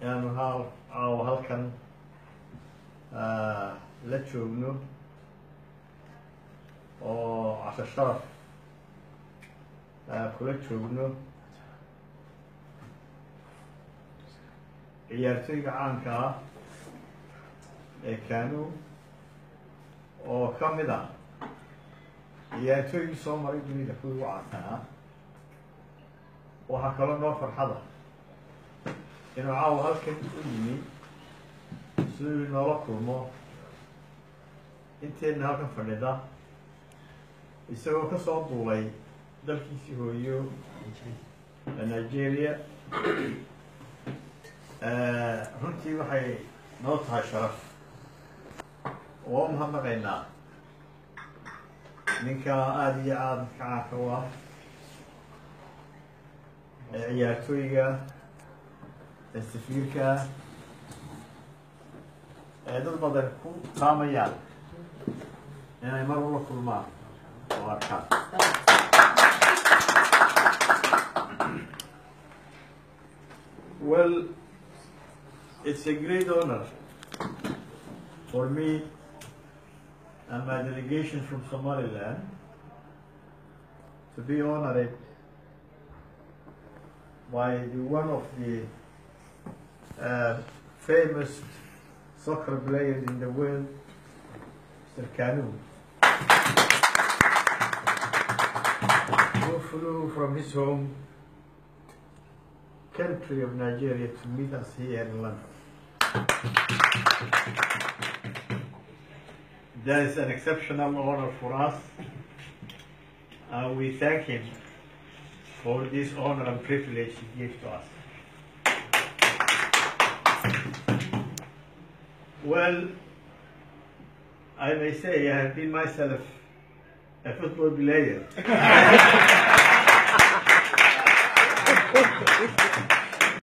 inaanu haa caawa halkan la joogno oo casho sharaf kula joogno ciyaartooyga caanka ah ee kanu oo ka mid ah ciyaartooygii soo maray dunida kuwii ugu caansanaa waxaa kaloo noo farxada inuu caawa halkan u yimi siduu noola kulmo inteedna halkan fadhida isagoo ka soo duulay dalkiisii hooyo nigeria runtii waxay noo tahay sharaf waa u mahadnaqaynaa ninka aada iyo aada ka caanka u ah ee ciyaartooyga ee safiirka ee dad badan ku taamayaan inay mar ula kulmaan oo arkaan well it's a great honor for me and my delegation from Somaliland to be honored by the one of the uh, famous soccer players in the world, Mr. Kanu, who flew from his home country of Nigeria to meet us here in London. That is an exceptional honor for us, and we thank him for this honor and privilege he gives to us. Well, I may say I have been myself a football player.